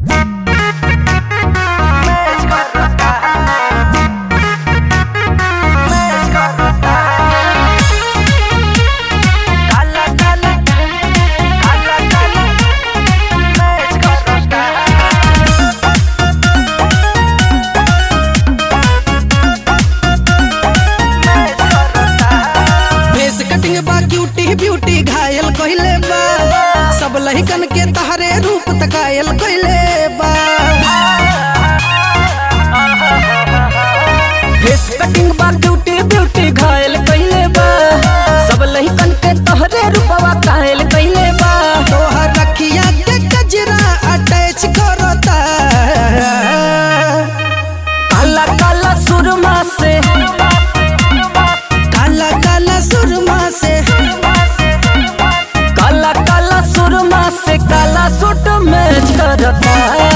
Face cutting बा cutie beauty घायल कइले बा सब लहिकन के तहरे रूप तकायल कइले बा फेस कटिंग बा ब्यूटी ब्यूटी घायल कइले बा सब लहिकन के तोहरे रूपवा कायल कइले बा तोहर रखिया के कजरा अटैच करता काला काला सुरमा से काला काला सुरमा से काला काला सुरमा से काला सूट मैच करता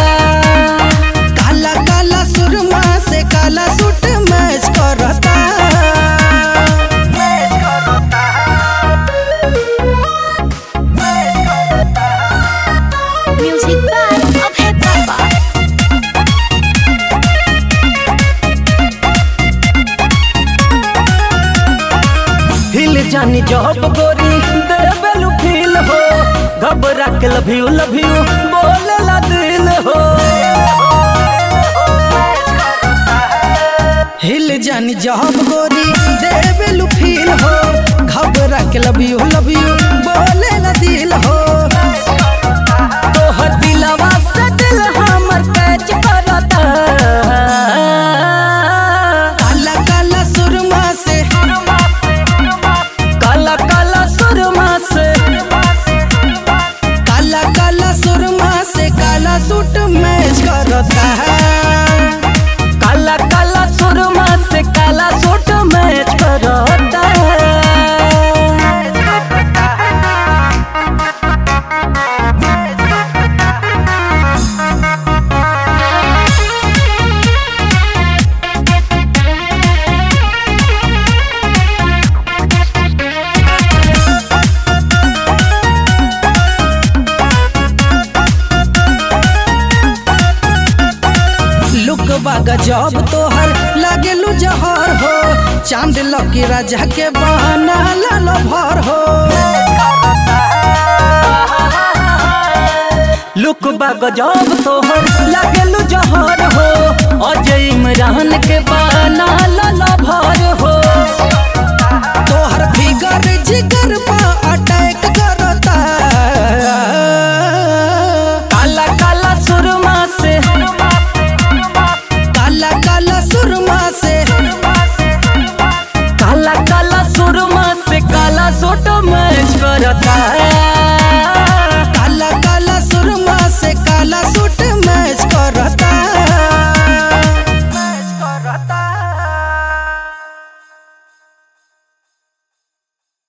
काला काला सुरमा से काला सूट मैच करता Music by Abhay Baba. हिल जानी जॉब गोरी देबेलु फील हो घबरा के लव यू लव यू बोले ला दिल हो हिल जानी जहब गोरी देवेलु फील हो घबरा के लव यू लव यू बोले ला दिल हो तोहर दिलवा से दिल हमर कैच करता काला काला सुरमा से काला काला सुरमा से काला काला सुरमा से काला सूट मैच करता है काला काला सुरमा से काला सूट मैच करता लुक बागा जब तोहर लागेलु जहर हो चांद लकी राजा के बहाना लाल भर हो लुक बाग जब तोहर लागेलु जहर हो अजय इमरान के बाना लाला भर हो तोहर फिगर जिगर बा